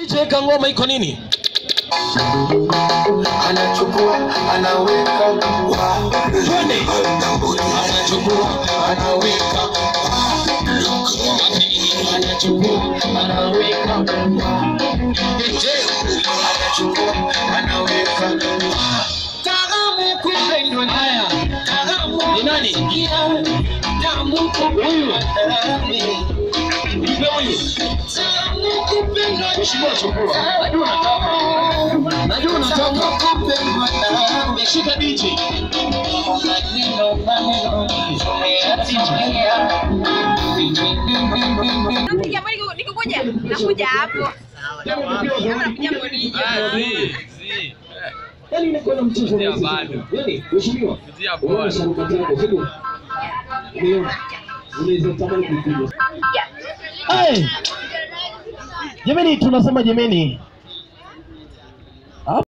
DJ weka ngoma iko nini? anachukua anaweka wa Twende. Anachukua, anaweka. Anachukua, anaweka. DJ. anachukua anaweka Karamu kupendwa haya. Karamu ni nani? Tamu kupendwa. Nipe huyu. Tamu kupendwa. Mheshimiwa chukua. Najua unataka. Najua unataka. kupendwa nawe Shika DJ. maneno maneno Nakuja mbona niko- nikokuja? Nakuja hapo. Ama nakuja Bonija. Yaani inakuwa na mchezo Ndio, rahisi bado. sana. Yaani, mheshimiwa, Ndio, unaona bado. sharubati yako, sio? Umeona? Unaweza tamani kuipiga. Hey! Jameni tunasema jameni